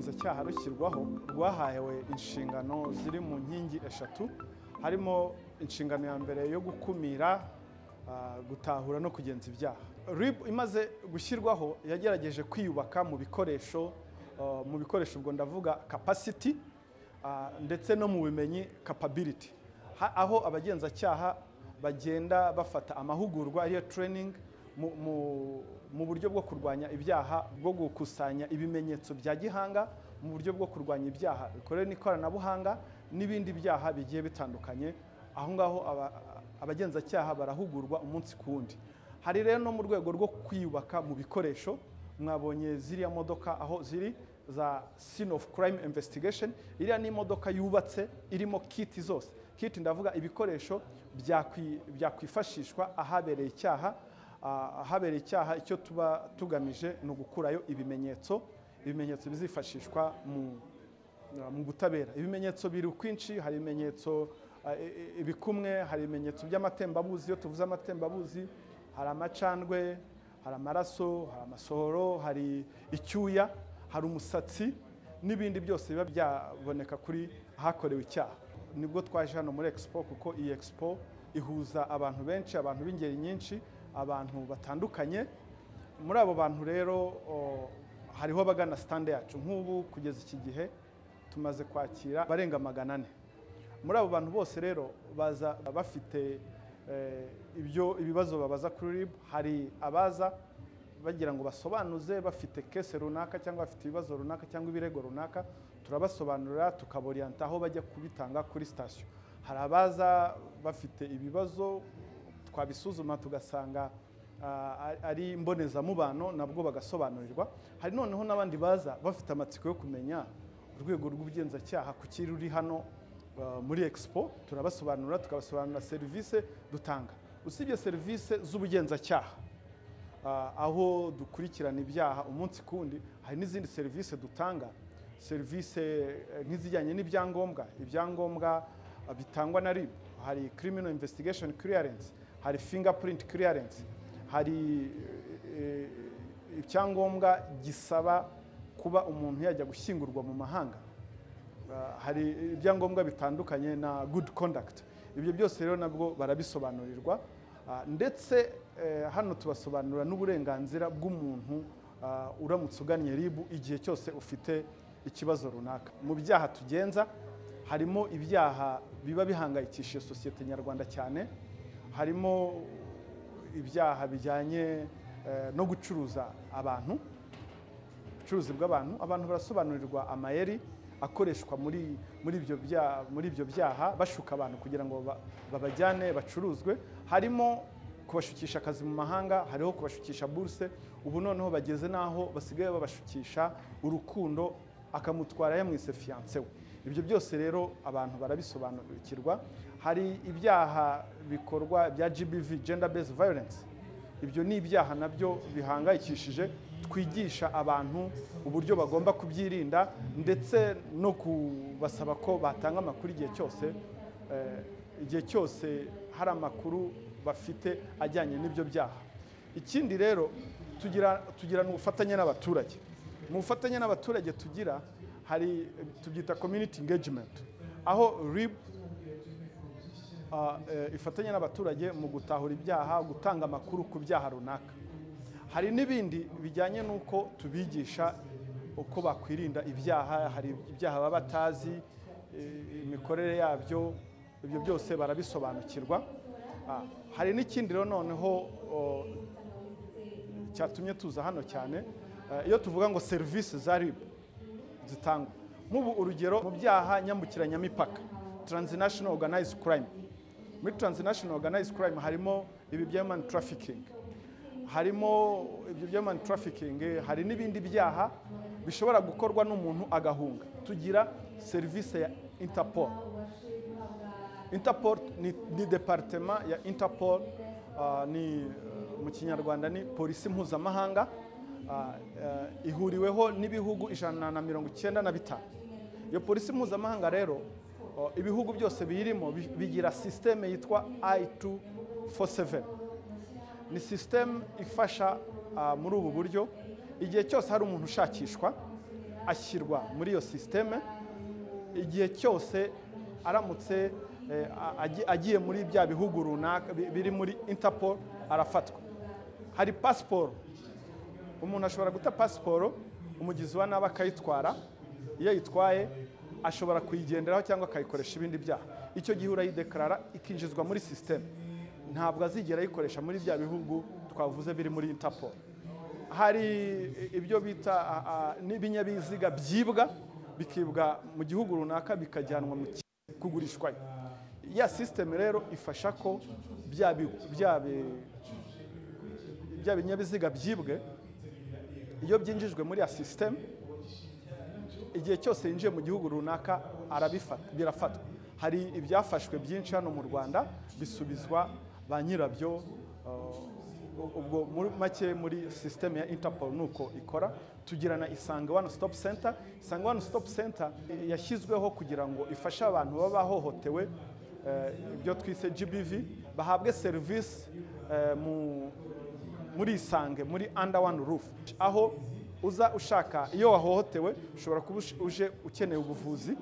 icyaha rushyirwaho rwahawe inshingano ziri mu nkingi eshatu harimo inshingano ya mbere yo gukumira gutahura no kugenza ibyaha rib imaze gushyirwaho yagerageje kwiyubaka mu bikoresho mu bikoresho ubwo ndavuga kapasiti ndetse no mu bumenyi kapabiriti aho abagenzacyaha bagenda bafata amahugurwa ariyo tureyiningi mu buryo bwo kurwanya ibyaha bwo gukusanya ibimenyetso bya gihanga mu buryo bwo kurwanya ibyaha bikorewe n'ikoranabuhanga n'ibindi byaha bigiye bitandukanye aho ngaho abagenzacyaha barahugurwa umunsi ku wundi hari rero no mu rwego rwo kwiyubaka mu bikoresho mwabonye ziriya modoka aho ziri za sin of crime investigation iriya ni imodoka yubatse irimo kiti zose kiti ndavuga ibikoresho byakwifashishwa ahabereye icyaha ahabereye icyaha icyo tuba tugamije ni ugukurayo ibimenyetso ibimenyetso bizifashishwa mu butabera ibimenyetso biri ukwinshi hari ibimenyetso ibikumwe hari ibimenyetso by'amatembabuzi iyo tuvuze amatembabuzi hari amacandwe hari amaraso hari amasohoro hari icyuya hari umusatsi n'ibindi byose biba byaboneka kuri ahakorewe icyaha nibwo twaje hano muri expo kuko iyi expo ihuza abantu benshi abantu b'ingeri nyinshi abantu batandukanye muri abo bantu rero hariho abagana sitande yacu nk'ubu kugeza iki gihe tumaze kwakira abarenga magana ane muri abo bantu bose rero baza bafite ibyo ibibazo babaza kuri rib hari abaza bagira ngo basobanuze bafite kese runaka cyangwa bafite ibibazo runaka cyangwa ibirego runaka turabasobanurira tukaboriyanta aho bajya kubitanga kuri sitasiyo hari abaza bafite ibibazo twabisuzuma tugasanga ari imbonezamubano nabwo bagasobanurirwa hari noneho n'abandi baza bafite amatsiko yo kumenya urwego rw'ubugenzacyaha ku ruri hano muri expo turabasobanura tukabasobanurira serivisi dutanga usibye serivisi z'ubugenzacyaha aho dukurikirana ibyaha umunsi ku wundi hari n'izindi serivisi dutanga serivisi nk'izijyanye n'ibyangombwa ibyangombwa bitangwa na ribu hari criminal investigation clearance hari fingerprint clearance hari icyangombwa gisaba kuba umuntu yajya gushyingurwa mu mahanga hari ibyangombwa bitandukanye na good conduct ibyo byose rero nabwo barabisobanurirwa ndetse hano tubasobanurira n'uburenganzira bw'umuntu uramutse ugannye ribu igihe cyose ufite ikibazo runaka mu byaha tugenza harimo ibyaha biba bihangayikishije sosiyete nyarwanda cyane harimo ibyaha bijyanye no gucuruza abantu ubucuruzi bw'abantu abantu barasobanurirwa amayeri akoreshwa muri ibyo byaha bashuka abantu kugira ngo babajyane bacuruzwe harimo kubashukisha akazi mu mahanga hariho kubashukisha buruse ubu noneho bageze n'aho basigaye babashukisha urukundo akamutwara yamwise fiyanse we ibyo byose rero abantu barabisobanukirwa hari ibyaha bikorwa bya gbv gender based violence ibyo ni ibyaha nabyo bihangayikishije twigisha abantu uburyo bagomba kubyirinda ndetse no kubasaba ko batanga amakuru igihe cyose igihe cyose hari amakuru bafite ajyanye n'ibyo byaha ikindi rero tugirana ubufatanye n'abaturage mu bufatanye n'abaturage tugira hari tubyita community engagement aho rib ifatanya n'abaturage mu gutahura ibyaha gutanga amakuru ku byaha runaka hari n'ibindi bijyanye n'uko tubigisha uko bakwirinda ibyaha hari ibyaha baba batazi imikorere yabyo ibyo byose barabisobanukirwa hari n'ikindi rero noneho cyatumye tuza hano cyane iyo tuvuga ngo serivisi za ribu zitangwa nk'ubu urugero mu byaha nyambukiranyamipaka transnational organized crime muri transnational organized crime harimo ibi bya human trafficking harimo ibyo bya human trafficking hari n'ibindi byaha bishobora gukorwa n'umuntu agahunga tugira serivisi ya interpol interpol ni, ni departement ya interpol uh, ni mu kinyarwanda ni polisi mpuzamahanga ihuriweho n'ibihugu ijana na mirongo icyenda na bitanu iyo polisi mpuzamahanga rero ibihugu byose biyirimo bigira sisiteme yitwa i tu fo seveni ni sisiteme ifasha muri ubu buryo igihe cyose hari umuntu ushakishwa ashyirwa muri iyo sisiteme igihe cyose aramutse eh, a- agi- agiye muri bya bihugu runaka bi- biri muri interpol arafatwa hari pasiporo umuntu ashobora guta pasiporo umugizi wa nabi akayitwara iyo ayitwaye ashobora kuyigenderaho cyangwa akayikoresha ibindi byaha icyo gihe urayidekarara ikinjizwa muri sisiteme ntabwo azigera ayikoresha muri bya bihugu twavuze biri muri interpol hari ibyo bita a, a, n'ibinyabiziga byibwa bikibwa mu gihugu runaka bikajyanwa mu ki- kugurishwayo ya sisiteme rero ifasha ko bya bi- bya bi- bya binyabiziga byibwe iyo byinjijwe muri ya sisiteme igihe cyose yinjiye mu gihugu runaka arabifata birafatwa hari ibyafashwe byinshi hano mu rwanda bisubizwa ba nyirabyo uh, ubwo muri make muri sisiteme ya interpol ni uko ikora tugira na isange one stop center isange one stop center eh, yashyizweho kugira ngo ifashe abantu baba bahohotewe eh, ibyo twise gbv bahabwe serivisi eh, mu muri isange muri under one roof aho uza ushaka iyo wahohotewe ushobora kuba ush- uje ukeneye ubuvuzi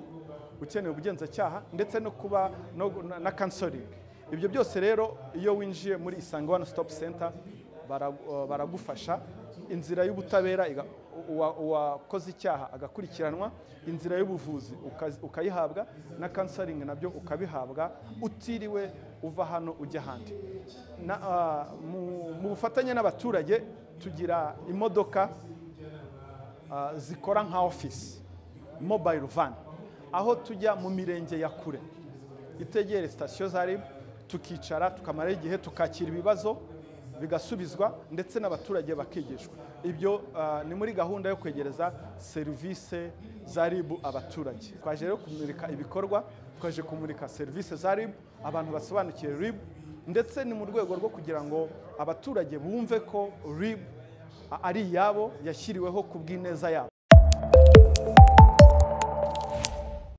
ukeneye ubugenzacyaha ndetse no kuba no- na- na counseling ibyo byose rero iyo winjiye muri isange one stop center bara- uh, baragufasha inzira y'ubutabera iga- uwa- uwakoze icyaha agakurikiranwa inzira y'ubuvuzi ukazi- ukayihabwa na counseling nabyo ukabihabwa utiriwe uva hano ujya ahandi na, ah, mu- mu bufatanye n'abaturage tugira imodoka ah, zikora nka ofisi mobile van aho tujya mu mirenge ya kure itegere sitasiyo za rib tukicara tukamara igihe tukakira ibibazo bigasubizwa ndetse n'abaturage bakigishwa ibyo ah, ni muri gahunda yo kwegereza serivisi za rib abaturage twaje rero kumurika ibikorwa twaje kumurika serivisi za rib abantu basobanukiwe rib ndetse ni mu rwego rwo kugira ngo abaturage bumve ko rib ari iyabo yashyiriweho ku bw'ineza yabo